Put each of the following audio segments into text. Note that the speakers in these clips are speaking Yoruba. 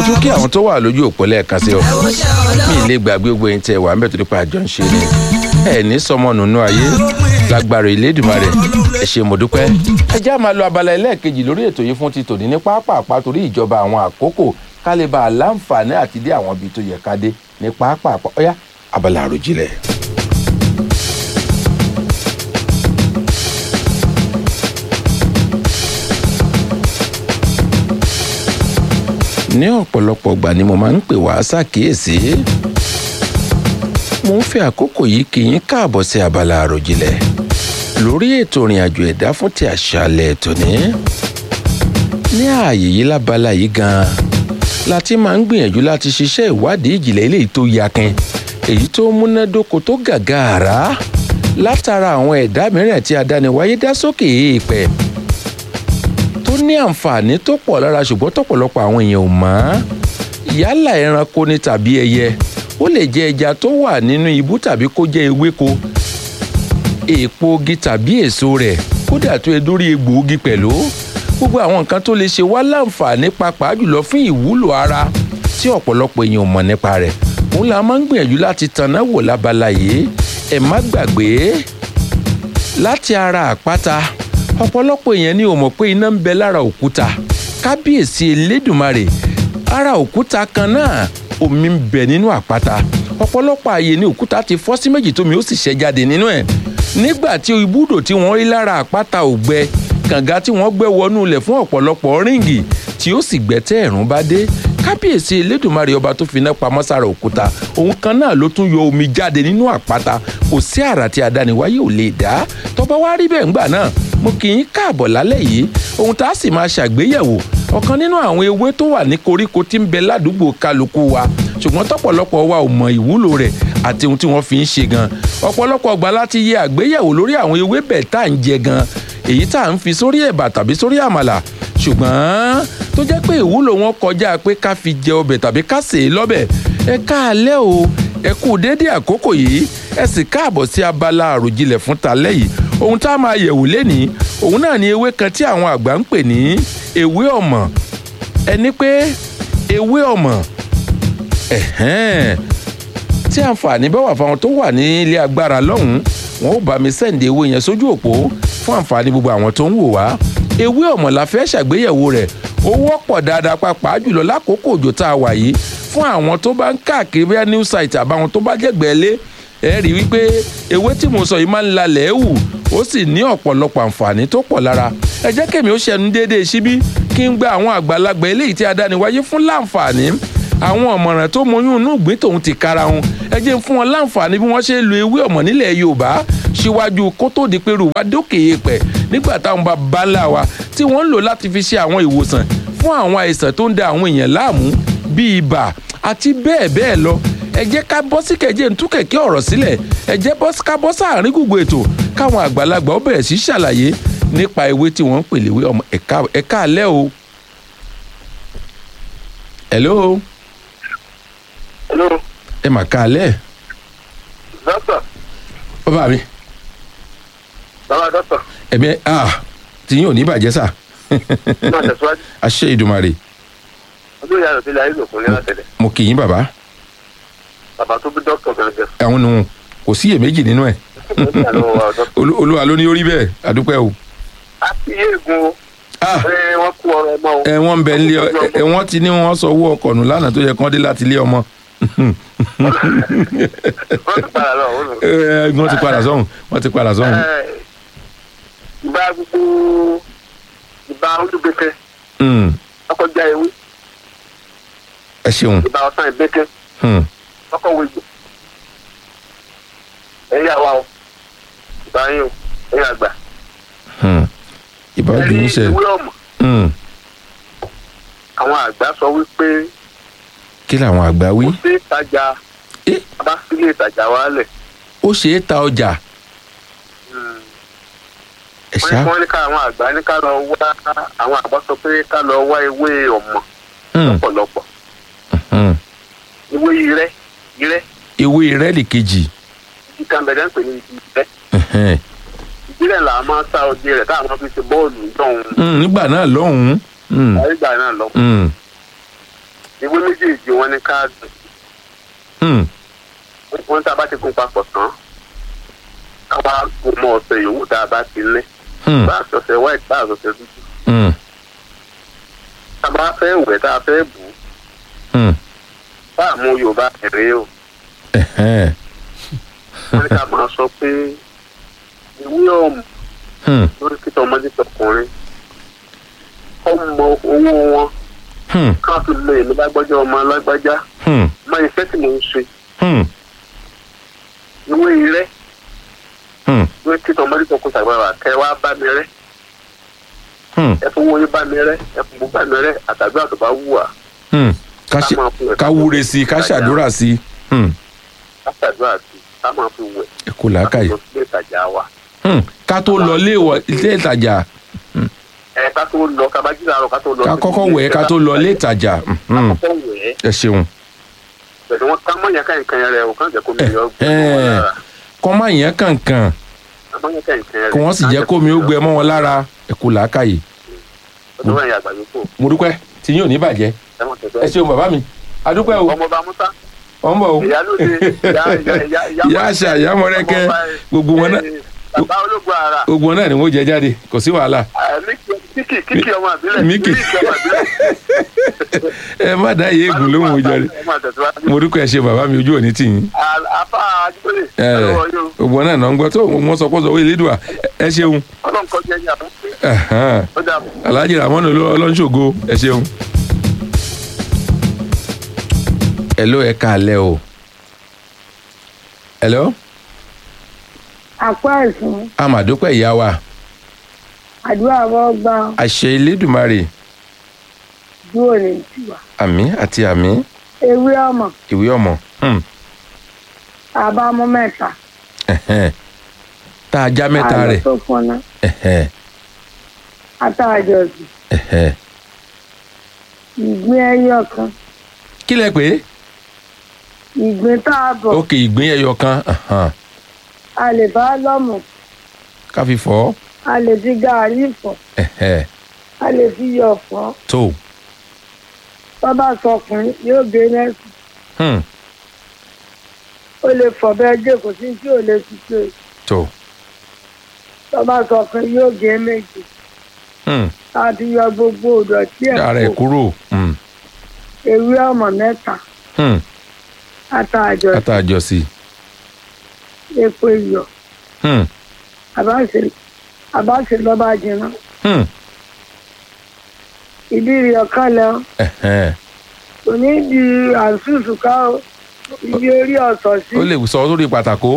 tún kí àwọn tó wà lójú òpó lẹ́ẹ̀kan sí ọ mi ì lè gbàgbé gbogbo ẹ̀yin tẹ́ wà ń bẹ̀ tó nípa àjọ ń ṣe ni ẹ ní sọmọ nùnú ayé lágbára ìlédùmarè ẹ ṣé mo dúpẹ́. ẹ já máa lọ abala ẹlẹ́ẹ̀kejì lórí ètò yìí fún ti tòní ní pápápá torí ìjọba àwọn àkókò ká lè bá a láǹfààní àti dé àwọn ibi tó yẹ ká dé ní pápápá ọ̀yá abala àròjinlẹ̀. ní ọ̀pọ̀lọpọ̀ ìgbà ni mo máa ń pè wá ṣàkíyèsí mo ń fi àkókò yìí kí yín káàbọ̀ sí abala àròjinlẹ̀ lórí ètò ìrìn àjò ẹ̀dá fún ti àṣálẹ̀ tòní ní ààyè yìí lábala yìí gan-an la ti máa ń gbìyànjú láti ṣiṣẹ́ ìwádìí ìjìnlẹ̀ eléyìí tó yakin èyí tó múnádóko tó gàgàrà látara àwọn ẹ̀dá mìíràn tí adániwáyé dá sókè èèpẹ̀ tó ní àǹfààní tó pọ̀ lára ṣùgbọ́n tọ̀pọ̀lọpọ̀ àwọn èèyàn ò mọ̀ yálà ẹranko ni tàbí ẹyẹ ó lè jẹ ẹja tó wà nínú ibú tàbí kó jẹ ewéko èèpo ogi tàbí èso rẹ̀ kódà tó e dórí egbòogi pẹ̀lú gbogbo àwọn nǹkan tó lè ṣe wá láǹfààní pàápàá jùlọ fún ìwúlò ara tí ọ̀pọ̀lọpọ̀ èèyàn ò mọ̀ nípa rẹ̀ òun la máa ń gbìyànjú láti tanná wò lábala yìí ẹ má gbàgbé láti ara àpáta ọ̀pọ̀lọpọ̀ èèyàn ni ò mọ̀ pé iná ń bẹ lára òkúta kábíyèsí elédùnmarè ara òkúta kan náà omi ń bẹ nínú àpáta ọ̀pọ̀lọpọ̀ ààyè ni òkúta ti fọ́ sí méjì tómi ó sì ṣẹ́ jáde nínú ẹ̀ nígbà tí ibùdó tí wọ́n rí lára àpáta ò gbẹ kànga tí wọ́n gbẹ́ wọnú ilẹ̀ fún ọ̀pọ̀lọpọ̀ ríǹgì tí ó sì gbẹ tẹ́ ẹ̀rùn bá dé kábíyèsí elédùnmarè ọba tó finá pamọ́ sára òkúta òun kan náà ló tún yọ omi jáde nínú àpáta kò sí àrà tí adániwáyé ò lè dá tọ́ba wá rí bẹ́ẹ̀ ńgbà náà mo kì í káàbọ̀ lálẹ́ yìí ohun tá a sì máa ṣàgbéyẹ̀wò ọ̀kan nínú àwọn ewé tó wà ní koríko tí ń bẹ ládùúgbò kálukú wa ṣùgbọ́n tọ́pọ̀lọpọ̀ wa ò mọ ìwúlò rẹ̀ àti ohun tí wọ́n fi ń ṣe gan ọ̀pọ̀lọpọ̀ ọgbà láti yẹ àgbéyẹ̀wò lórí àwọn ewé bẹ́ẹ̀ tá à ń jẹ gan èyí tá à ń fi sórí ẹ̀bà tàbí sórí àmàlà ṣùgbọ́n tó jẹ́ pé ìwúlò wọn kọjá pé ká fi jẹ ọbẹ̀ tàbí ká sè é lọ́bẹ̀ ẹ káalẹ́ o ẹ kú dédé àkókò yìí ẹ sì káàbọ̀ sí abala àròjinlẹ̀ fún talẹ́ yìí ohun tá a máa yẹ̀wò lénìí òun náà ni ewé kan tí àwọn àgbà ń pè ní ewé ọ̀mọ̀ ẹni pé ewé ọ̀mọ̀ ẹ̀hẹ́n tí àǹfààní bá wà fáwọn tó wà ní ilé agbára lọ́hùn-ún wọn ó bá mi sẹ́ǹdì ewé yẹn sójú òpó fún àǹfààní gbogbo àwọn tó ń wò wá ewé ọ̀mọ̀ la fẹ́ ṣàgbéyẹ̀wò rẹ̀ ó wọ́pọ̀ dáadáa pàápàá jùlọ lákòókò òjò tá a wà yìí fún àwọn tó bá ń káàkiri bóyá new site àbáwọn tó bá jẹ́gbẹ̀ẹ́ lé ẹ rí wípé ewé tí mo sọ yìí máa ń lalẹ̀ ẹ̀ wù ó sì ní ọ̀pọ̀lọpọ̀ àǹfààní tó pọ̀ lára ẹ jẹ́ kèmí ó ṣẹnu déédéé síbí kí n gba àwọn àgbàlagbà eléyìí tí adániwáyé fún láǹfààní àwọn ọ̀mọ̀ràn tó mọyún inú ìgbín tòun ti kára wọn ẹ jẹ́ fún wọn láǹfààní bí wọ́n ṣe lo ewé ọ̀mọ̀ nílẹ̀ yorùbá síwájú kó tó di pé rúwá dókè èèpẹ̀ nígbà táwọn bàbá ńlá wa tí wọ́n ń lò láti fi ṣe àwọn ìwòsàn fún àwọn àìsàn tó ń da àwọn èèyàn láàmú bíi ibà àti bẹ́ẹ̀ bẹ́ẹ̀ lọ ẹ jẹ́ ká bọ́ sí kẹ̀jẹ́ ń tú kẹ̀kẹ́ ọ̀rọ̀ sílẹ̀ ẹ jẹ́ ká bọ́ sáàrin gbogbo ètò káwọn àgbàlagbà ó bẹ̀rẹ̀ sí ṣàlàyé nípa ewé tí wọ́n ń pè léwé ọmọ ẹ̀ka alẹ́ o. hello. hello. ẹ mà ká alẹ́. dọ́tọ̀. bàbá mi. bàbá dọ́tọ̀. ẹ̀mí ah tí yín ò ní bàjẹ́ sà. náà tẹ̀síwájú. àṣẹ ìdùmarè. olóyè ayọ̀ sílẹ̀ ayé lòkun ní látẹ̀lẹ̀. mo kì í bàbá. bàbá tó bí dọ́tọ̀ gẹ́gẹ́. àwọn nù kò sí iyèméjì nínú ẹ̀. Olú- olúwa ló ní orí bẹ́ẹ̀ àdúpẹ́ o. a ti yé egun o. ah pé wọ́n kú ọrọ̀ ọmọ o. ẹ wọ́n ń bẹ nílé ọ- ẹ wọ́n ti ní wọ́n sọ owó ọkọ̀ nù lánàá tó yẹ kán dé láti ilé ọmọ. wọ́n ti padà lọ. wọ́n lọ. ẹ wọ́n ti padà sọ́hùn wọ́n ti padà sọ́hùn. Ẹ, ìbá gbogbo ìbá olúgbẹ́kẹ́ Hmm, ọkọjá ewé ẹ ṣeun. ìbá ọ̀sán ìgbẹ́kẹ́ Hmm, ọkọ̀ wẹ̀jọ. ẹ̀yà wa o ìbá yín o ẹ̀yà àgbà. hmm. ìbá ẹ̀rí obìnrin ṣe. ìwé ọ̀mọ̀ Hmm, àwọn àgbà sọ wípé kí làwọn àgbà wí. kò sí ìtajà Eh, bá sílé ìtajà wa lẹ̀. ó ṣe é ta ọjà ẹ wọ́n ní ṣá. kí wọ́n ní ká àwọn àgbà ní ká lọ wá àwọn àgbà sọ pé ká lọ wá ewé ọ̀mọ̀ Hmm, lọ́pọ̀lọpọ̀ hmm. ewé irẹ́ irẹ́ ewé rẹ́ẹ̀lì kejì. ìdí kan bẹ̀rẹ̀ ń pè ní ìdí irẹ́ Ẹ̀hẹ́n. ìdílẹ̀ là á máa sá ọdẹ rẹ̀ táwọn fi ṣe bọ́ọ̀lù ìjọ̀hún Hmm, nígbà náà lọ́hùn-ún. Hmm, àrígbà náà lọ. hmm. ìwé méjèèjì wọn ní káàdì Hmm. wọn tá a bá ti gun papọ̀ tán káwá gun mọ́ ọ̀sẹ̀ yòówù tá a bá ti ní Hmm. bá a sọ̀sẹ̀ white bá a sọ̀sẹ̀ dúdú Hmm. tá a bá fẹ́ wẹ̀ tá a fẹ́ bù ú Hmm. bá a mú yorùbá rèé o Ẹ̀hẹ́n. wọn ní ká máa sọ pé ìwé ọ̀mù Hmm. lórí kíkọ́ ọmọdé tọkùnrin ọmọ owó wọn Hmm. ká fi lè ní lágbájá ọmọ alágbájá Hmm. mọ iṣẹ́ tí mò ń ṣe Hmm. ìwé rẹ Hmm. lórí kíkọ́ ọmọdé tọkùnrin tàgbàrà kẹ wá bá mi rẹ Hmm. ẹ fún wọnyí bá mi rẹ ẹ fún bá mi rẹ àtàgbà tó bá wù wá Hmm. ká ṣe máa fún ẹ ká wúre sí i ká ṣàdúrà sí i. Hmm. ká ṣàdúrà sí i ká máa fi wẹ̀ ẹ kò làákàyè. lọ sí ìtajà wa Hmm. ká tó lọ ilé ìwọ- ilé ìtajà ẹ ká tó lọ ká bá jí láàárọ̀ ká tó lọ ká sí kọ́kọ́ ilé wẹ̀ ká tó lọ ilé ìtajà. ká Hmm. kọ́kọ́ wẹ̀ ẹ ṣeun. pẹ̀lú wọn ká mọ̀nyá ká nǹkan yẹn rẹ o kàn jẹ́ kó mi yọ gbé ẹ wọn lára kọ́ máa yẹn kankan ká mọ̀nyá ká nǹkan yẹn rẹ kí wọ́n sì jẹ́ kó mi ó gbẹ mọ́ wọn lára ẹ kò làákàyè. ọdún wẹ̀yìn àgbàdo kò mo dúpẹ́ tí yín ò ní bàjẹ́ ẹ mọ̀ ẹ tẹ̀síwájú. ṣeun bàbá mi adúpẹ́ o ọmọọba musa ọ̀ ń bọ̀ o ìyálóde ìyá ìyá ìyá ìyá àṣà ìyá mọ̀rẹ́kẹ́ gbogbo wọn náà bàbá ológun ara gbogbo wọn náà ni wọ́n jẹ jáde kò sí wàhálà kíkì kíkì ọmọ àbílẹ̀ Míkì. kíkì ọmọ àbílẹ̀. ẹ má dá iye ègùn lóhùn o jàre ọmọ àtẹ̀síwájú. mo dúpẹ́ ẹ ṣe bàbá mi ojú òní tì yín afa ajíbólè ẹ ọlọ́wọ́ yóò gbogbo wọn náà náà ń gbọ́ tó wọn sọ pé sọ wọ́n ìlédùá ẹ ṣeun ọlọ́run kọjá ẹ̀yà fún pé Ẹ̀hán. ó dà bọ̀. alhaji ramon ọlọ́nṣogo ẹ ṣeun. hello ẹ káalẹ́ o hello àpò ẹ̀sùn amadupẹ ìyá wa àdúrà wọ́n gba àṣẹ elédùmarè dúró ní tiwa àmì àti àmì ewé ọmọ ìwé ọmọ hmm, àbámú mẹ́ta ẹ̀hẹ́n. tá a já mẹ́ta àlọ́ rẹ̀ tó fúnná ẹ̀hẹ́n, àtàjọsìn ẹ̀hẹ́n. ìgbín ẹyọ kan kí lẹ pé ìgbín tá a bọ̀ òkè ìgbín ẹyọ kan ẹ̀hán, a lè bá lọ́mù ká fi fọ́ a lè fi gàárì fọ̀ ẹ̀hẹ́n, a lè fi yọ̀ fọ́ tó bábà sọkùnrin yóò gé nẹ́sì hmm, ó lè fọ̀ bẹ́ẹ̀ dé kò sí tí ò lè fi ṣe tó bábà sọkùnrin yóò gé méjì hmm, láti yọ gbogbo ìdọ̀tí dára ẹ̀ ẹ̀ kó kúrò hmm, ewé ọmọ mẹ́ta hmm, àtàjọsìn àtàjọsí epo iyọ̀ hmm, àbáṣe àbáṣe lọ́ba jìnnà hmm, ìdí rí ọ̀kan lọ ẹ̀hẹ́n. kò ní di àǹsùsù ká o ibi orí ọ̀sọ̀ sí ó lè sọ sórí pàtàkó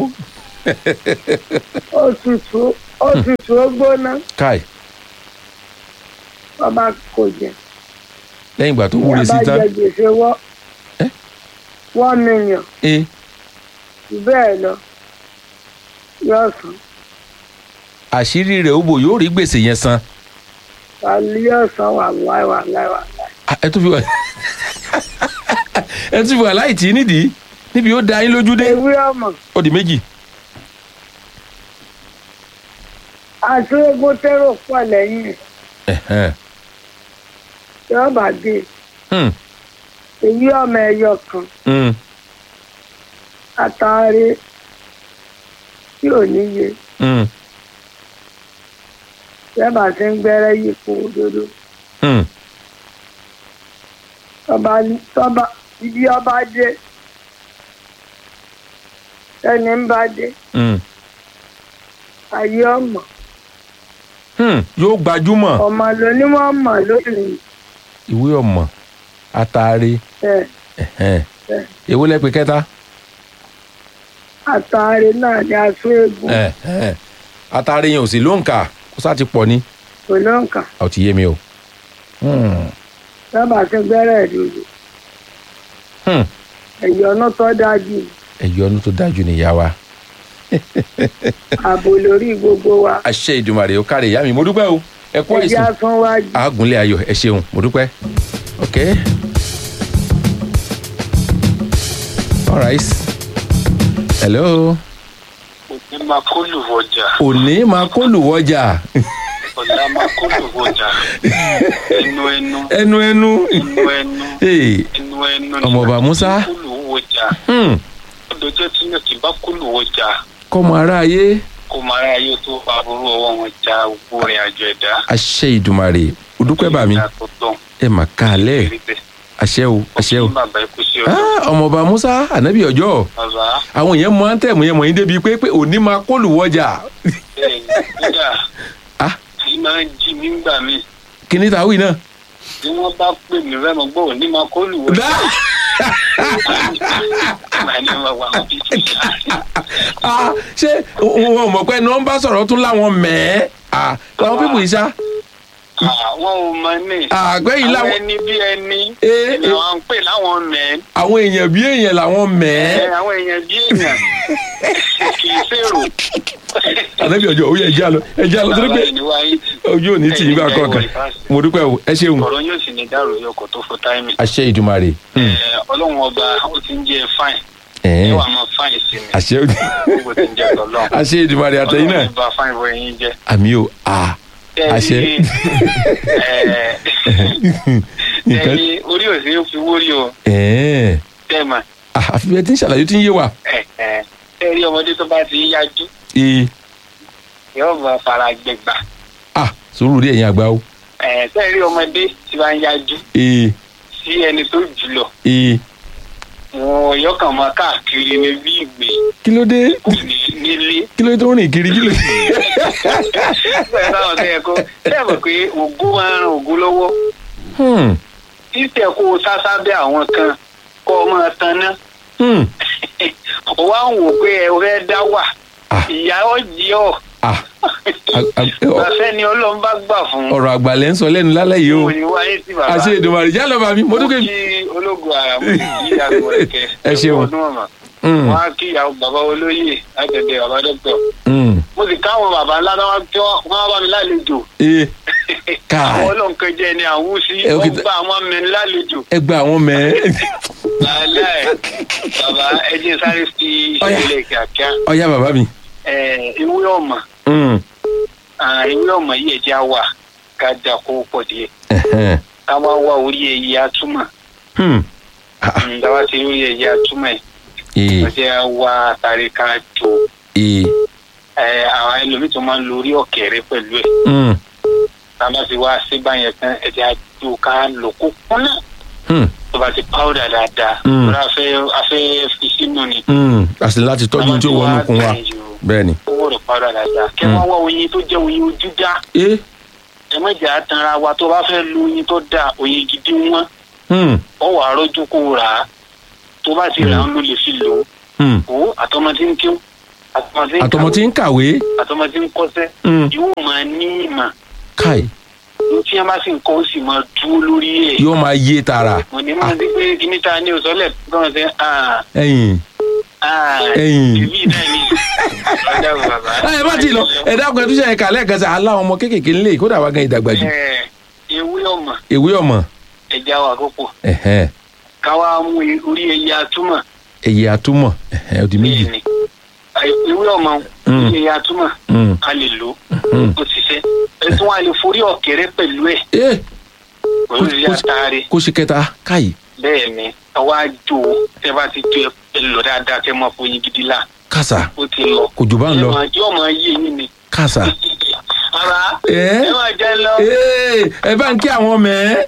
òtútù òtútù ó gbóná káì ọba kò jẹ lẹ́yìn ìgbà tó wúre sí tán jẹ gbèsè wọ́ Eh? one million ẹ jù bẹ́ẹ̀ lọ yóò san àṣírí rẹ̀ ó bò yóò rí gbèsè yẹn san wàlú yóò san wà láì wà láì wà láì. Ah, ẹ tún fi wà ẹ tún fi wà láì tí nídìí níbi ó da yín lójú dé ewé ọmọ ó di méjì àti egun tẹ́rọ pọ̀ lẹ́yìn ẹ̀ Ẹ̀hẹ́n. yóò bá dé Hmm, ewé ọmọ ẹyọ kan hmm, àtàrí tí ò níye hmm, yẹ́bà tí ń gbẹ́rẹ́ yípo òdodo hmm. tọba tọba ibi ọba dé ẹni ń bá dé hmm, ayé ọmọ hmm. yóò gbajúmọ̀ ọmọ lóní wọn mọ lónìí ìwé ọmọ àtàrí ẹ ẹ̀hẹ́n. ẹ èwo lẹ pè kẹta àtàrí náà ni aṣọ egun Ẹ̀hẹ́n. àtàrí yẹn ò sí lóǹkà kó sá ti pọ̀ ni kò lóǹkà ó ti yé mi o. Hmm, yẹ́bà tí ń gbẹ́rẹ́ ìdodo hmm. ẹ̀yọ́nú tó dájú ẹ̀yọ́ ọdún tó dájú nìyá wa. ààbò lórí gbogbo wa àṣẹ ìdùmarè ó kárí ìyá mi mo dúpẹ́ o ẹ kú ẹjẹ́ àìsàn àtúnwájú àágúnlé ayọ̀ ẹ ṣeun mo dúpẹ́ ok alright hello òní máa kó lù wọjà òní máa kó lùwọ́jà ọ̀la máa kó lòwò jà ẹnu ẹnu ẹnu ẹnu ẹnu ẹnu Hey, ẹnu ẹnu ni Ọmọọba Musa. kó lòwò jà hmm, ọdọjọ́ tí náà ti bá kó lòwò jà kọ́mọ aráyé kó máa rà yóò tó fa burú ọwọ́ wọn jà gbogbo rìn àjò ẹ̀dá. àṣẹ ìdùmarè òdúpẹ́ bà mí ìgbà tó tán. ẹ mà kálẹ̀ àṣẹ o àṣẹ o. Kí bàbá ikú sí ọdún. Ah, ọmọọba musa ànábì ọjọ́ bàbá àwọn èèyàn mọ àǹtẹ̀mù yẹn mọ̀ yín débi pé pé òní máa kóòlù wọjà bẹ́ẹ̀ ni kódà Ah. kì í máa ń jí nígbà míì kíní tàwí náà. bí wọ́n bá pè mí rẹ́mọ gbọ́ òní máa kó lù wọ́n. Màá ní wọn wà wọn bí ti ṣá. Ah, ṣé wọn ò mọ̀ pé nọ́mbà sọ̀rọ̀ tún láwọn mẹ́ẹ́ Ah, làwọn pípù yìí ṣá Àwọn ò mọ ní. àgbẹ̀yìn Àwọn láwọn ẹni bí ẹni Eh, eh. làwọn ń pè láwọn mẹ́ẹ̀. àwọn èèyàn bí èèyàn làwọn mẹ́ẹ́. Àwọn èèyàn bí èèyàn kì í ṣèrò. ànábì ọjọ́ òye ẹja lọ ẹja lọ torí pé Bàbá ẹni wáyé. ojú ò ní tì í gbà kọ̀ọ̀kan mo dúpẹ́ o ẹ ṣeun Ọ̀rọ̀ yóò sì ní dàrú yọkọ̀ tó fọ táìmì. àṣẹ ìdùmarè Hmm. Ẹ, Ọlọ́run ọba ó ti ń jẹ́ fáìn. Ẹ̀ẹ́, Ẹ wà máa fáìn sí mi. àṣẹ Gbogbo ti ń jẹ́ tọ́lọ́. àṣẹ ìdùmarè àtẹ̀yìn náà Ọlọ́run ọba fáìn bọ́ ẹyin jẹ́. àmì o ah àṣẹ nǹkan ẹni orí òsè ó fi wórí o ẹ̀ẹ́ tẹ́ẹ̀mà ah, àfi bẹ́ẹ̀ tí ń ṣàlàyé tí ń yé wa ẹ rí ọmọdé tó bá ti ń yájú ee yóò mọ fara gbẹgbà ah sùúrù rí ẹ̀yin àgbà o ẹ tẹ́ rí ọmọdé tí bá ń yájú ee sí ẹni tó jùlọ ee wọn yóò kàn máa káàkiri ní bí ìgbé kí ló dé kò ní nílé kí ló dé tó ń rìn kiri kí ló dé. bẹ́ẹ̀ táwọn tẹ́ ẹ kó tẹ́ mọ̀ pé ògún máa ń ran ògún lọ́wọ́ Hmm, títẹ̀ kó o sá sábẹ́ àwọn kan kó o máa taná hmm, ó wá ń wò pé ẹ fẹ́ dá wà Ah. ìyá ọ̀jì ọ̀ ah a- a- ọ- àfẹ́ ni ọlọ́run bá gbà fún ọ̀rọ̀ àgbàlẹ̀ ń sọ lẹ́nu lálẹ́ yìí o òní wáyé sí bàbá àṣẹ ìdùmarè já lọ bá mi mo dúkẹ́ kí ológun ara mo kí ìyàwó rẹ̀ kẹ́ Ẹ ṣeun. ọdún ọ̀mà Hmm, wọn á kí ìyàwó bàbá olóyè àtẹ̀tẹ̀ bàbá dọ́kítọ̀ hmm, mo sì káwọn bàbá ńlá náà tí wọ́n wọ́n bá mi lálejò ee káà àwọn ọlọ́nkẹ́ jẹ́ ni àwọn sí Ẹ, ok, wọ́n gba àwọn mẹ́rin lálejò ẹ gba àwọn mẹ́ẹ́ lálẹ́ bàbá ẹ jẹ́ sáré fi Ọ̀yá. ìṣẹ̀lẹ̀ kíákíá ọ̀yá bàbá mi. ẹ̀ ìwé ọ̀mà Hmm, Ah, ìwé ọ̀mà yìí ẹ̀jẹ̀ á wà ká dà kó pọ̀ díẹ̀ ẹ̀hẹ́n, ká wá wá orí ẹ̀yẹ atúmọ̀ hmm, ah, ah, ǹdáwá ti orí ẹ̀yẹ atúmọ̀ ẹ̀ ee ọjọ́ wá àtàrí ká jò ee ẹ àwọn ẹlòmíì tó máa ń lo orí ọ̀kẹ́rẹ́ pẹ̀lú ẹ̀ hmm, tá a bá ti wá sí báyẹn tán ẹ̀jẹ̀ àjò ká lò kó kúnná hmm, tó bá ti pàwọ́dà dáadáa Mm. lórí afẹ́ afẹ́ fi sínú ni. hmm. àti láti tọ́jú tí ó wọnú kun wa bẹ́ẹ̀ ni. owó rẹ̀ pàwọ́dà dáadáa kẹ́ Mm. wọ́n wá oyin tó jẹ́ oyin ojú dá ee ẹ má jẹ́ àtàrà wa tó bá fẹ́ lo oyin tó dáa oyin gidi wọn hmm, ọ wà á rọ́jú kó rà á tó bá ti rà á ló lè fi lò ó hmm. ó àtọmọ tí ń kíw àtọmọ tí ń àtọmọ tí ń kàwé àtọmọ tí ń kọ́ṣẹ́ hmm, yóò máa ní ìmọ̀ káì ní tí wọ́n bá sì ń kọ́ ó sì máa dúró lórí ẹ̀. yóò máa yé tààrà mo ní máa di pé kíní ta ní òsọ́lẹ̀ gbọ́n ṣe ah ẹ̀yìn ah ẹ̀yìn. ìbí náà ni ọjà wò bàbá. ẹ má ti lọ ẹ dákun ẹ tún ṣe ẹka lẹ́ẹ̀kan sí aláwọn ọmọ kéékèèké ńlẹ̀ kódà wá gan ìdàgbà jù Ẹ, ewé ọmọ ìwé ọmọ ẹja wà kókò ẹ̀hẹ́n, káwá mú orí ẹyẹ atúmọ̀ ẹyẹ atúmọ̀ ẹ̀hẹ́n, ó di méjì bẹ́ẹ̀ ni ewé ọmọ Mm. orí ẹyẹ atúmọ̀ Hmm, a lè lò hmm. ó ti ṣe ẹ tún wà lè forí ọ̀kẹ́rẹ́ pẹ̀lú ẹ̀ ee pẹ̀lú Kó- ìyá kó- àtàrí kó ṣe kẹta káyì bẹ́ẹ̀ ni àwa jò ó tẹ bá ti jó ẹ lọ dáadáa kẹ mọ fún yín gidi la kásá ó ti lọ kò jù bá ń lọ Ẹ máa- yóò máa yé yín ni. kásá ara ẹ ẹ máa jẹ lọ. ee ẹ bá ń kí àwọn mẹ́ẹ́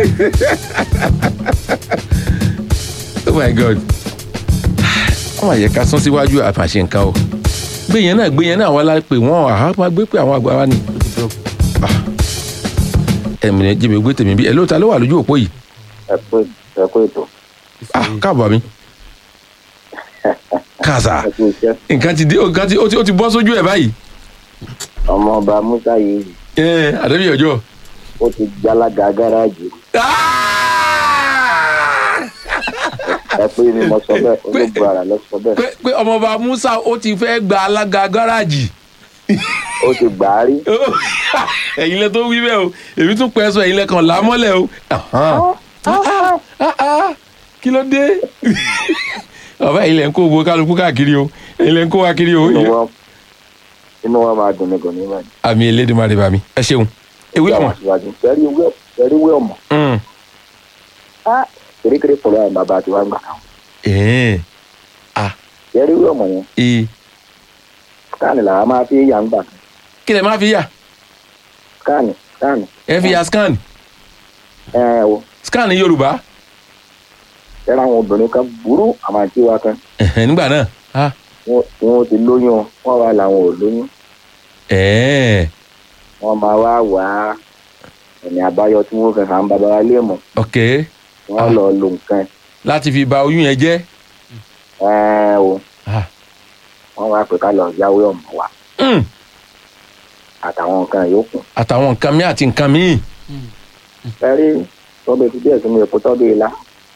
oh my god wọ́n máa yẹ ká sún síwájú àfàṣe nǹkan o gbé yẹn náà gbé yẹn náà wọ́n la pè wọ́n àá máa gbé pé àwọn àgbà wa ni ẹ̀mí jẹ́mi gbé tèmi bí ẹ̀ lóòótọ́ ló wà lójú òpó yìí ẹ kú ẹ kú ètò ah káàbọ̀ mi kàṣà ẹ kú iṣẹ́ nǹkan ti dé nǹkan ti ó ti ó ti bọ́ sójú ẹ̀ báyìí ọmọọba musa yìí ẹ àdébí ọjọ́ ó ti gbalaga gáràjì ẹ pé ni mo sọ bẹ́ẹ̀ olóògbé ara lọ sọ bẹ́ẹ̀ pé pé ọmọọba Musa ó ti fẹ́ gba alága gáràjì ó ti gbà á rí ẹ̀yin lẹ tó wí bẹ́ẹ̀ o èmi tún pẹ́ sọ ẹ̀yin lẹ kàn lámọ́lẹ̀ o Ahan. Ah, ah, ah. kí ló dé bàbá ẹ̀yin lẹ ń kó owó kálukú káàkiri o ẹ̀yin lẹ ń kó wa kiri o inú wọn inú wa máa dùn ní gòní mẹ́rin. àmì elédùnmarè bá mi ẹ ṣeun ewé ọmọ Ẹ̀rí wé ẹ̀rí wé ọmọ. Mm. Á kérékéré pọ̀lọ́ àwọn bàbá àti wàá gbà kan. Ẹ̀ẹ́n. Ẹ̀rí wé ọmọ yẹn. Ee. Skáànì làwọn máa fi yà ń gbà kan. kí lẹ máa fi yà Skáànì skáànì. ẹ fi ya scan Ẹ ẹ wo scan yorùbá ẹ̀rọ àwọn obìnrin kan burú àwọn àti wa kan. Ẹ̀hẹ́n, nígbà náà Ah. Wọ́n wọ́n ti lóyún wọ́n wá làwọn ò lóyún. Ẹ̀ẹ́n. Wọ́n máa wá wá ẹ̀mí àbáyọ tí wọ́n fẹ́ hàn bàbá wa lé mọ̀. ok Wọ́n lọ lo nǹkan láti fi ba oyún yẹn jẹ́ ẹ̀ o. Ah. Wọ́n wá pè ká lọ yáwé ọmọ wa Mm. àtàwọn nǹkan yòókù. àtàwọn nǹkan mi àti nǹkan míì ẹrí tọ́bẹ̀ ti díẹ̀ sínú epo tọ́bẹ̀ ilá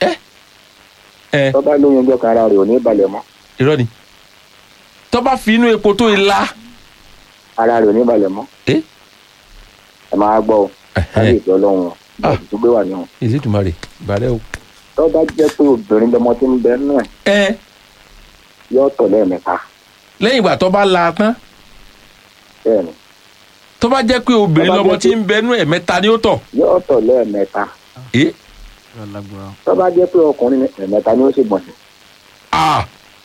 ẹ tọ́bẹ̀ lóyún ọjọ́ kan ara rẹ̀ ò ní balẹ̀ mọ́ irọ́ ni tó bá fi inú epo tó la ara rẹ̀ ò ní balẹ̀ mọ́ Eh? ẹ máa gbọ́ o láyé ìfẹ́ ọlọ́run Ah. ọ̀dùn tó gbé wà ní wọn. Elédùmarè ìbàdẹ́ o. tọ́bẹ̀ jẹ́ pé obìnrin lọmọ tí ń bẹ nínú ẹ̀ ẹ yóò tọ̀ lẹ́ẹ̀mẹ́ta lẹ́yìn ìgbà tó bá la tán bẹ́ẹ̀ ni tó bá jẹ́ pé obìnrin Tó bá lọmọ jẹ́ tí ń bẹnu ẹ̀ mẹ́ta ni ó tọ̀ yóò tọ̀ lẹ́ẹ̀mẹ́ta ẹ́ tọ́bẹ̀ jẹ́ pé ọkùnrin ni ẹ̀mẹ́ta ni ó sì gbọ̀nsẹ̀ ah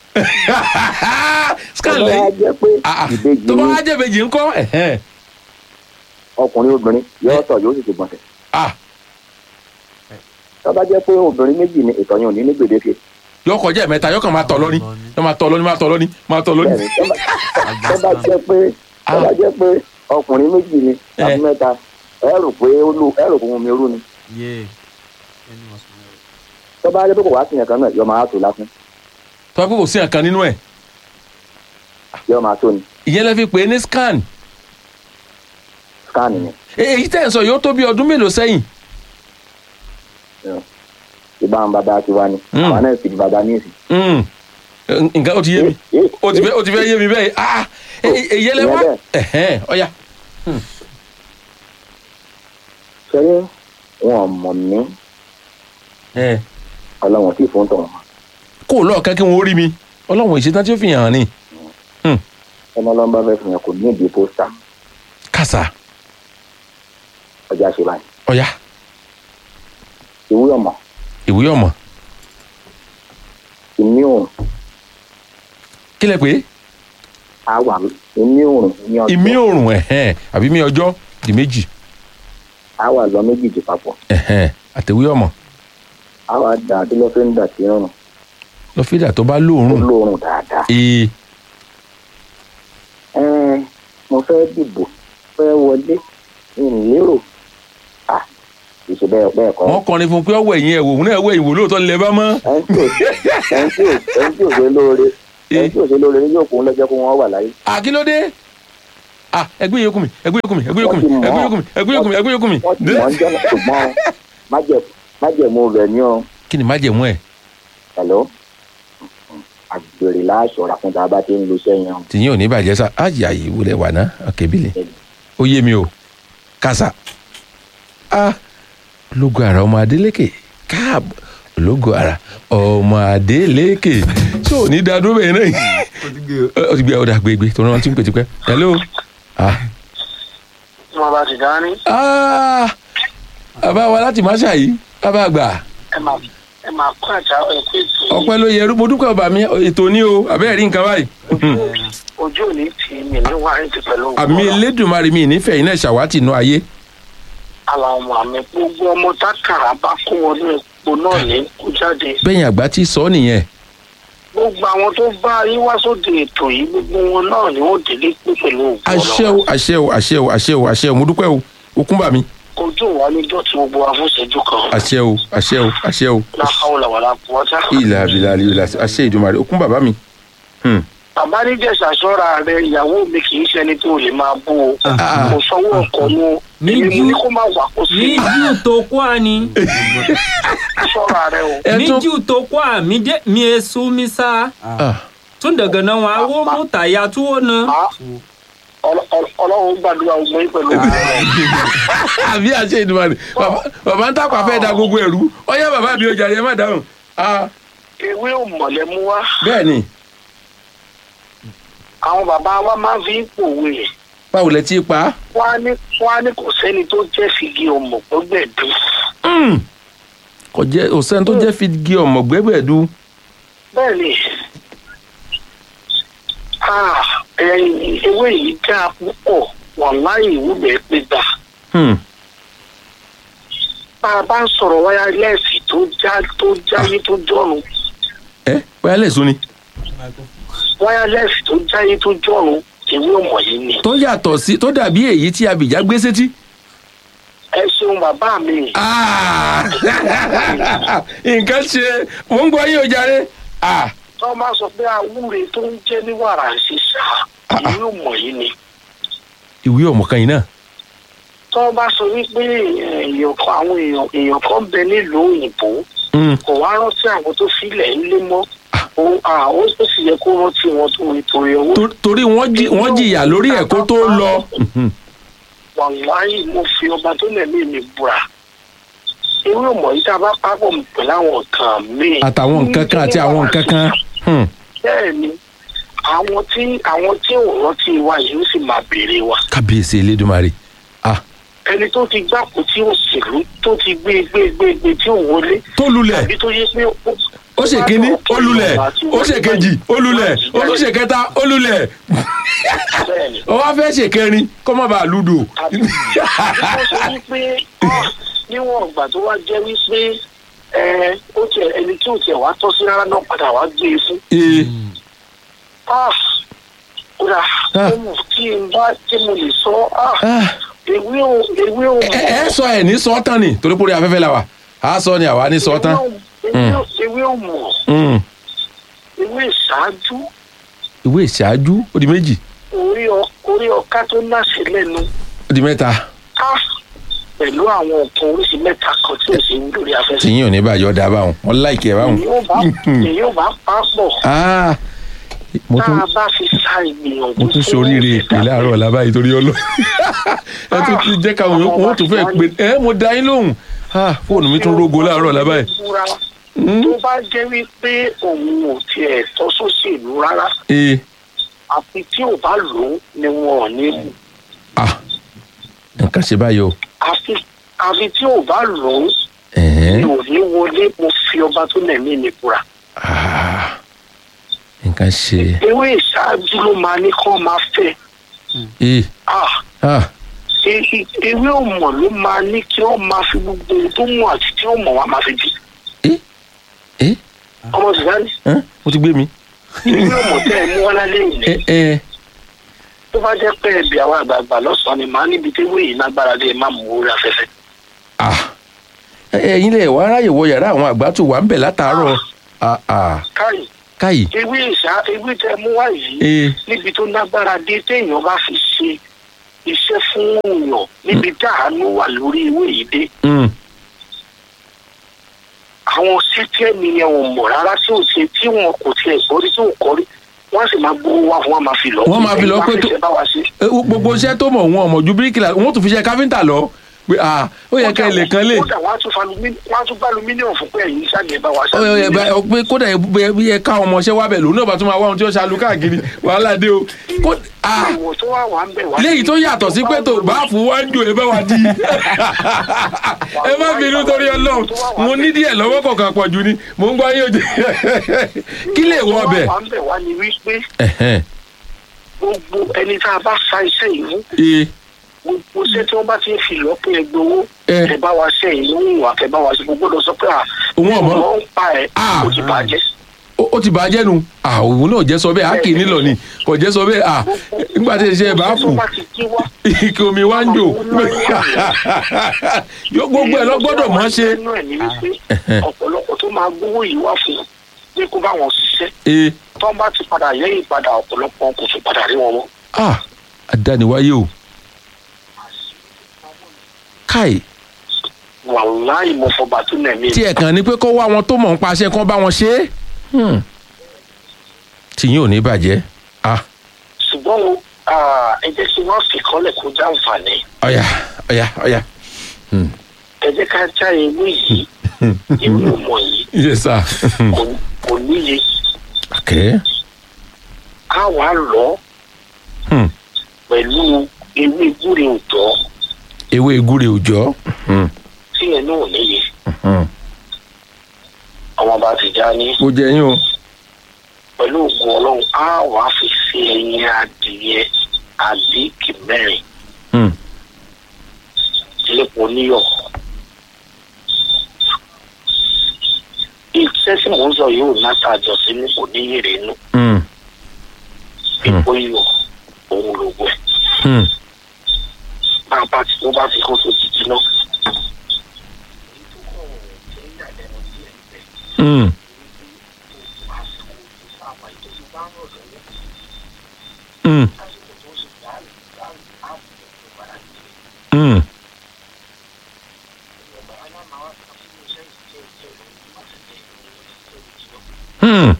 scan tọ́bẹ̀ lẹ́yìn jẹ́ pé ah ah. ìbejì tó bá ni wá jẹ́ ìbejì ńkọ́ ẹ̀hẹ́n. ọkùnrin obìnrin yóò tọ̀ yóò sì ti gbọ̀nsẹ̀ ah tọ́bẹ̀ jẹ́ pé obìnrin méjì ni ìtọ̀ yẹn ò ní ní gbèdéke yọ kọjá ẹ̀mẹ́ta yọ kàn máa tọ̀ lọ́ní yọ máa tọ̀ lọ́ní máa tọ̀ lọ́ní máa tọ̀ lọ́ní. bẹ́ẹ̀ ni tọ́bẹ̀ jẹ́ pé Ah. tọ́bẹ̀ jẹ́ pé ọkùnrin méjì ni tàbí Eh. mẹ́ta ẹ rò pé ó lù ẹ rò pé omi rú ni tọ́bẹ̀ jẹ́ pé kò wá sí yẹn kan náà yọ máa tó lásán tó bá pé kò sí nǹkan nínú ẹ̀ yọ máa tó ni ìyẹn lè fi pè é ní scan scan ni E- èyí tẹ̀ ń sọ yóò tó bí ọdún mélòó sẹ́yìn ìbá àwọn bàbá ti wá ni Mm. àwọn náà sì di bàbá ní ìsìn. Mm. nǹkan ó ti yé mi ó ti fẹ́ ó ti fẹ́ yé mi bẹ́ẹ̀ ah e- e- èyí lè wá Ìyẹn ẹ̀hẹ́n ọ̀ya ṣẹ́yìn wọn ò mọ̀ mí ẹ̀ ọlọ́run tí fún tọ̀hún kó o lọ́ọ̀kan kí wọ́n rí mi ọlọ́run ìṣetán tí ó fi hàn án ni ẹni ọlọ́run bá fẹ́ fi hàn kò ní ìdí pósítà kàṣà ọjà ṣe báyìí ọ̀ya ìwé ọmọ ìwé ọmọ ìmí òrùn kí lẹ pé àwà ìmí òrùn ní ọjọ́ ìmí òrùn ẹ̀hẹ́n àbí mi ọjọ́ di méjì àwà lọ méjìjì papọ̀ ẹ̀hẹ́n àtẹ̀wé ọmọ àwà dà tí ló fẹ́ ń dà sí ọrùn lọ́fíìdà tó bá ó lóòrùn lóorùn dáadáa. ee ẹ mo fẹ́ dìbò fẹ́ wọlé ìlérò à kì í ṣe bẹ́ẹ̀ bẹ́ẹ̀ kọ́ wọ́n kọrin fún pé ọwọ́ ẹ̀yìn ẹ̀wò òun náà ẹ̀wọ́ ẹ̀yìn wò lóòótọ́ nílẹ̀ bá mọ́ ẹni tí ò ẹni tí ò ẹni tí ò ṣe lóore ẹni tí ò ṣe lóore ní yóò kó ń lọ́jọ́ kó wọ́n wà láyé. àkílódé ah ẹgbẹ́ yòókù mi ẹgbẹ́ yòókù mi ẹgbẹ́ yòókù mi Wọ́n ti mọ̀ ẹgbẹ́ yòókù mi ẹgbẹ́ yòókù mi ẹgbẹ́ yòókù mi wọ́n ti mọ̀ ń jọ́nà ṣùgbọ́n májẹ̀- májẹ̀mú rẹ̀ ní ọ kí ni májẹ̀mú ẹ̀ pẹ̀lú àgbèrè láṣọra fún tá a bá ti ń lo sẹ́yìn ọ̀hún. tìyín ò ní bàjẹ́ sá àyà yìí wúlẹ̀ wà ná ọ̀kẹ́bílẹ̀ ó yé mi o kásá a ológo ara ọmọ adélékè káàbọ̀ ológo ara ọmọ adélékè tí ò ní dádúró bẹ́ẹ̀ náà ó ti gbé ọ̀dà gbégbé tó rántí ń pè tipẹ́ hello ah tí wọn bá ti dání ah bàbá wa láti má ṣàyí bàbá àgbà ẹ máa ẹ máa kó àjà ẹkú ètò ọpẹ́ ló yẹ mo dúpẹ́ ọba mi ètò ní o àbẹ́ẹ̀ rí nǹkan báyìí ojú òní tì mí ní wáyé ti pẹ̀lú àmì elédùnmarè mi nífẹ̀ẹ́ iná ṣàwátì inú ayé àwọn ọmọ àmì gbogbo ọmọ tákàrà bá kó wọnú epo náà ní kó jáde bẹ́yìn àgbà tí sọ nìyẹn gbogbo àwọn tó bá yín wá sóde ètò yìí gbogbo wọn náà ni wọn délé pé pẹ̀lú ògùn àṣẹ o àṣẹ o àṣẹ o àṣẹ o àṣẹ o mo dúpẹ́ o okun bà mí ojú wa ní dọ̀tí gbogbo wa fún ìṣẹ́jú kan àṣẹ o àṣẹ o àṣẹ o láhàó làwàlà pọ̀ọ́tà. ìlà àbílà àlìyòlà àṣẹ ìdùnmarè okun bàbá mi. Hmm. bàbá níjẹ̀sà sọ́ra rẹ ìyàwó mi kì í ṣẹni tó lè máa bú o Ah. kò sanwó ọkọ̀ nu Ní èmi mo jù- ní kó má wà kó sí ní jù tó kó a ni sọ́ra rẹ o. ẹ ní tún jù tó kó a mi dé mi e su mi sa Ah, tun daga nan wa wo mu ta ya tuwo na Ah, ọlọ- ọlọ- ọlọ́run gbàdúrà ogun yín pẹ̀lú ògùn rẹ. àbí àṣẹ ìdùnmarè Bàbá- bàbá ń tàpá fẹ́ da gbogbo ẹ̀rú ọyá bàbá mi ò jàre ẹ má dáhùn. Ah, ewé ò mọ̀lẹ́ mú wá bẹ́ẹ̀ ni àwọn bàbá wa máa fi ń pòwe báwo lẹ ti pa á. wọ́n á ní wọ́n á ní kò sẹ́ni tó jẹ́ fìgì ọmọ gbọ́gbẹ̀dú Mm. kò jẹ́ òsẹ́ni tó jẹ́ fìdí ọmọ gbẹ́gbẹ̀dú. bẹ́ẹ̀ ni ah, ẹ̀yìn ewé yìí dáa púpọ̀ wàláì ìwúbẹ̀ pé gbà Hmm. bá a bá ń sọ̀rọ̀ wáyálẹ́ẹ̀sì tó já tó jáyé tó jọ̀run ẹ wáyálẹ̀ sún ni. wáyálẹ́ẹ̀sì tó jáyé tó jọ̀run ewé ọmọ yìí ni tó yàtọ̀ sí tó dàbí èyí tí abìjà gbé sétí. ẹ ṣeun bàbá mi Ah! nǹkan ṣe mò ń gbọ́ yín o jàre. Ah! tó bá sọ pé awúre tó ń jẹ́ ní wàrà ṣíṣà ewé ọmọ yìí ni ìwé ọmọ kan yìí náà. tó bá sọ wípé èèyàn kan àwọn èèyàn èèyàn kan bẹ nílùú òyìnbó Mm. kò wá rántí àwọn tó filẹ̀ ńlé mọ́ ó à, ó ó sì yẹ kó rántí wọn tó nítorí owó Tor- torí wọ́n jí- wọ́n jìyà lórí ẹ̀ kó tó lọ. Mhm. wàláyé mo fi ọba tó lẹ̀mí mi búra ewé ọmọ yìí tá a bá pápọ̀ pẹ̀lú àwọn nǹkan míì. àtàwọn nǹkan kan àti àwọn nǹkan kan. Hmm. bẹ́ẹ̀ ni àwọn tí àwọn tí ò rántí wa yìí ó sì máa béèrè wa kábíyèsí elédùnmarè. Ah! ẹni tó ti gbàpò tí ó ṣèlú tó ti gbé gbé gbé gbé tí ò wọlé tó lulẹ̀ tàbí tó yẹ pé ó- ó ṣe kínní ó lulẹ̀ ó ṣe kejì ó lulẹ̀ ó tún ṣe kẹta ó lulẹ̀ bẹ́ẹ̀ ni. ó wá fẹ́ ṣe kẹrin kó má bàa lùdò. tàbí wọ́n sọ wípé ah, níwọ̀n ìgbà tó wá jẹ́ wípé ẹ, ó tiẹ̀ ẹni tí ò tiẹ̀ wá tọ́ sí rárá náà padà wá gbé e fún. Ee. Ah, kódà Ah. ó mú kí n bá tí mo lè sọ ah, Ah! ewé ò ewé ò ẹ ẹ sọ ẹ ní sọ tán ni torí pórí afẹ́fẹ́ la wà á sọ ni àwa ní sọ tán. ewé ò- ewé ò mọ̀ Mm. ewé ìṣáájú ìwé ìṣáájú ó di méjì orí ọ- orí ọká tó láṣẹ lẹ́nu ó di mẹ́ta ah, pẹ̀lú àwọn nǹkan oríṣi mẹ́ta kan tí ò sí lórí afẹ́fẹ́. tìyín ò ní bàjọ́ da báwọn wọn láìkí ẹ báwọn. èyí ò bá èyí ò bá pa pọ̀ Ah! mo tá tún a bá fi sa ìgbìyànjú mo tún fún soríire ìpè ìdá- láàárọ̀ làbá yìí torí ọlọ́ ẹ tún ti jẹ́ káwọn yòókù wọn tún fẹ́ pé ẹ mo da yín lóhùn Ah, fóònù mi tún rógo láàárọ̀ làbá yìí. Búra. tó bá jẹ́ wípé òun ò tiẹ̀ tọ́ sóṣèlú rárá ee àfi tí ò bá lò ó ni wọn ò ní mú ah nǹkan ṣe báyìí o àfi àfi tí ò bá lò ó ni Ẹ̀hẹ́n. ò ní wọlé mo fi ọba tó lẹ̀mí mi búra. Ah, nǹkan ṣe ewé ìṣáájú ló máa ní kán máa fẹ́ ee ah ah e- e- ewé òmò ló máa ní kí wọ́n máa fi gbogbo ohun tó mọ̀ àti tí ó mọ̀ wá máa fi bí. ee ee ọmọ sùdánì hàn mo ti gbé mi. ewé òmò tẹ́ ẹ mú wá lálẹ́ yìí ẹ ẹ tó bá jẹ́ pé ẹbí àwọn àgbààgbà lọ́sàn-án ni màá níbi tí ewé yìí lágbára dé má mú orí afẹ́fẹ́. ah ẹ- ẹ̀yin lè wá ráyè wọ yàrá àwọn àgbà tó wà ń bẹ̀ látàárọ̀ ah ah káyì káyì ewé ìṣá ewé tẹ́ ẹ mú wá yìí ee níbi tó lágbára dé téèyàn bá fi ṣe iṣẹ́ fún èèyàn níbi dáhàánú wà lórí ewé yìí dé mm, àwọn sẹ́tẹ́ mi yẹn ò mọ̀ rárá tí ò ṣe tí wọn kò tiẹ̀ gbọ́rí tí ò kọ́rí wọ́n sì máa gbowó wá fún wọn máa fi lọ. Wọ́n máa fi lọ pé tó- tó. bá wa ṣe. ẹ, gbogbo iṣẹ́ tó mọ̀ wọn ọmọ ju bíríkìlà wọn tún fi ṣe káfíńtà lọ pé ah ó yẹ ká ilé kan lè kódà wọ́n á tún fa lumi- wọ́n á tún gbá alumíníọ̀mù fún pé ẹ̀yin sáàgì ẹ̀ bá wa ṣe. ó yẹ bá- ọ pé kódà ẹ bí ẹ ká ọmọọṣẹ́ wá bẹ̀ lòun náà bá tún máa wá ohun tí ó ṣàlù káàkiri wàhálà dé o kó ah ìwọ̀ tó wà wà ń bẹ̀ wá. léyìí tó yàtọ̀ sí pé tó bá fún wá ń jò ẹ bá wa di ẹ má bínú torí ọlọ́run mo ní díẹ̀ lọ́wọ́ kọ̀ọ̀kan pọ̀ jù ni mò ń gbọ́ yín òjò kí lè wọ ọbẹ̀. tó wà wà ń bẹ̀ wá ni wípé Ẹ̀hẹ́n, gbogbo ẹni tá a bá sa iṣẹ́ ìlú ee, gbogbo iṣẹ́ tí wọ́n bá ti ń fi lọ́pọ̀ ẹgbẹ́ owó Eh. ẹ bá wa ṣe ìlú ìwà kẹ bá wa ṣe gbogbo lọ sọ pé à Òun ọ̀mọ́. ọmọ ń pa ẹ̀ Ah. ó ti bàjẹ́. ó ó ti bàjẹ́ nu àwọn náà jẹ́ sọ bẹ́ẹ̀ á kì í nílò ni kò jẹ́ sọ bẹ́ẹ̀ à nígbà tí iṣẹ́ bá tó fún bá ti jí wá ike omi wá ń jò yóò gbogbo ẹ̀ lọ gbọ́dọ̀ mọ́ ṣe. nínú ẹ̀ ní wípé ọ̀pọ̀lọpọ̀ tó máa gbówó yìí wá fún un pé kó bá wọn ṣiṣẹ́ ee tó bá ti padà yẹ́yìn padà ọ̀pọ̀lọpọ̀ kò tún padà rí wọn mọ́. ah àdániwáyé o káì wàláì mo fọba tó nà mí. tí ẹ̀ kàn ní pé kó wá wọn tó mọ̀ ń paṣẹ kán bá wọn ṣe é Hmm. tìyín ò ní bàjẹ́ ah ṣùgbọ́n o, ah, ẹ jẹ́ kí wọ́n fi kọ́lẹ̀ kó já àǹfààní ọ̀yà ọ̀yà ọ̀yà ẹ jẹ́ ká já ewé yìí ewé ọmọ yìí yes sir kò- kò níye okay á wà lọ pẹ̀lú ewé gúre òjọ́ ewé gúre òjọ́ Mhm, tí ẹ̀ náà níye mhm. àwọn bá ti já ní mo jẹ yín o pẹ̀lú ògùn ọlọ́run á wàá fi sí ẹyin adìyẹ àbíkì mẹ́rin Hmm, lépo níyọ̀. iṣẹ́ tí mò ń sọ yóò náta àjọṣe ní kò ní yèrè inú hmm, epo iyọ̀ òun lògùn ẹ̀ hmm. bá a bá ti tó bá ti kó tó ti jiná. Hmm, hmm, hmm. Hmm,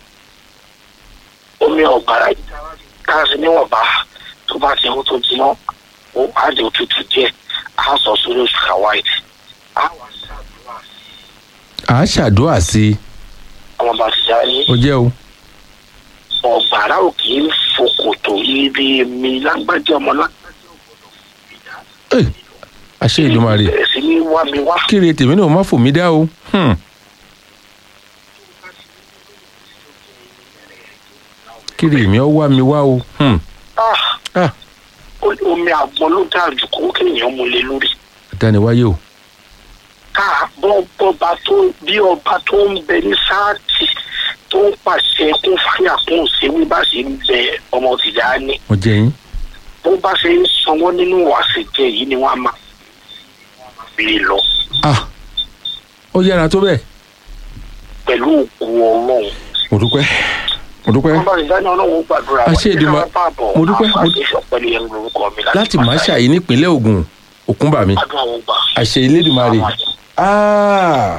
omi ọ̀gbàrá káàsì níwọ̀nba tó bá ti kó tó jiná ó á di òtútù díẹ̀ á sọ sórí oṣù kàwáìtì á wà ṣàdúrà sí à á ṣàdúrà sí i àwọn bá ti já ní ó jẹ́ o ọ̀gbàrá ò kì í fokòtò yìí bí mi lágbájá ọmọ lágbájá ògbọ́dọ̀ fún mi dá. Eh, àṣẹ Èdùmàrè bẹ̀rẹ̀ sí ní wá mi wá. kíre tèmi náà má fò mí dá o Hmm, kíre mi ọ wá mi wá o Hmm, Ah, ah, ó- omi àgbọn ló dáa jù kó kéèyàn mú lé lórí. àdániwáyé o ká bọ́ bọ́ba tó bí ọba tó ń bẹ ní sáàtì tó ń pàṣẹ kún fáyà kún òṣèwé bá ṣe ń bẹ ọmọ tìjà ní. mo jẹ yín bó bá ṣe ń sanwó nínú àṣejẹ yìí ni wọ́n á máa fi lọ ah ó yára tó bẹ́ẹ̀ pẹ̀lú òkú ọlọ́run. mo dúpẹ́ mo dúpẹ́ wọ́n bá ti dáná ọlọ́run gbàdúrà Àṣẹ Èdùmà- mo dúpẹ́, mo dú- àfàdé yẹn lórúkọ mi láti má ṣàyí nípínlẹ̀ Ògùn Òkúnbàmí àdúrà wọn gbà. àṣẹ Elédùmarè ah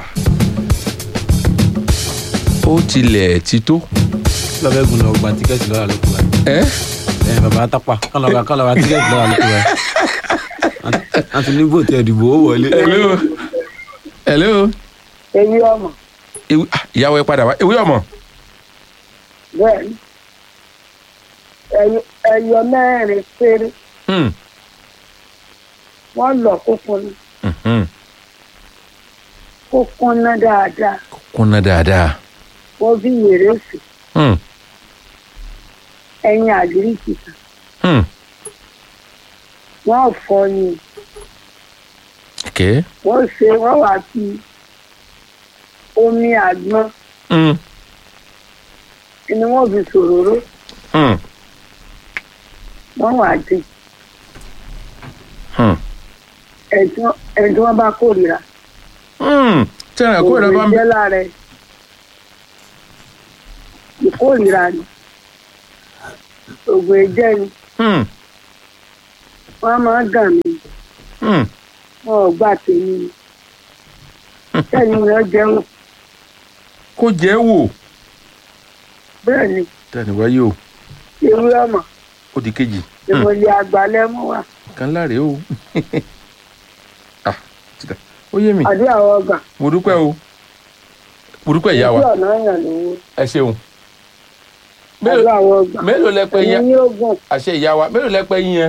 ó tilẹ̀ ti tó lọ́fẹ́ gun lọ gba tíkẹ́ẹ̀tì lọ́wọ́ àlòkù wa ẹ́ ẹ bàbá tápà kán lọ gba kán lọ gba tíkẹ́ẹ̀tì lọ́wọ́ àlòkù wa a ti ní bòtí ẹ̀dìbò ó wọlé. hello hello èyí ọmọ Ewu- ah, ìyàwó ẹ padà wá ewé ọmọ bẹ́ẹ̀ ni ẹyọ- ẹyọ mẹ́rin péré Hmm, wọ́n lọ kó kúnná mhm. kó kúnná dáadáa kúnná dáadáa wọ́n bí wèrè sí Hmm, ẹyin àgíríkì kan hmm. wọ́n fọ́ ni okay wọ́n ṣe wọ́n wá fi omi àgbọn Hmm, ni wọ́n fi ṣòróró hmm, wọ́n wá dín hmm. ẹ̀dùn ẹ̀dùn wọn bá kórìíra Hmm, tẹ́lẹ̀ kó ìrọ̀ bá ń bẹ jẹ́ lára ẹ̀ ìkórìíra ni ògùn ẹ̀jẹ̀ ni Hmm, wọ́n máa ń dàn mí hmm. wọn ò gbà tèmi ni sẹ́yìn rẹ̀ jẹun kó jẹ́ wò bẹ́ẹ̀ ni dániwáyé o ewé ọmọ ó di kejì ìmọ̀lẹ̀ àgbàlẹ̀ mú wa kan láre o ah ti dà. ó yé mi àdé àwọn ọgbà mo dúpẹ́ o mo dúpẹ́ ìyá wa ojú ọ̀nà yàn lówó ẹ ṣeun àdé mélòó àwọn ọgbà mélòó lẹ pẹ ẹyin yẹn ní ogun àṣẹ ìyá wa mélòó lẹ pẹ yín yẹn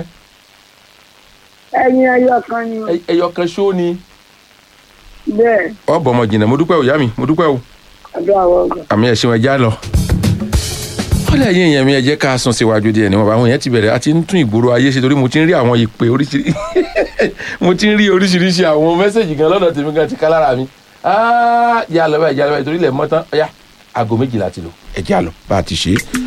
ẹyin ẹyọ kan ni o. Ẹ- ẹyọ kan ṣó ni. bẹ́ẹ̀ ọ̀bọ̀ ọmọ jìnnà mo dúpẹ́ o ìyá mi mo dúpẹ́ o àdé àwọn ọgbà. àmì ẹ̀sìn ẹja lọ. ọ̀lẹ́ yín èèyàn mi ẹ jẹ́ ká sún síwájú díẹ̀ níwọ̀n àwọn èèyàn ti bẹ̀rẹ̀ àti ń tún ìgboro ayé ṣe torí mo ti ń rí àwọn ìpè oríṣiríṣi mo ti ń rí oríṣiríṣi àwọn mẹ́sẹ̀gì gan lọ́dọ̀ tèmi gan ti ká lára mi. Ah, yà lọ báyìí yà lọ báyìí torí ilẹ̀ mọ́tán ọ̀yá aago méjìlá ti lò ẹ jẹ́ àlọ́ bá a ti ṣe é.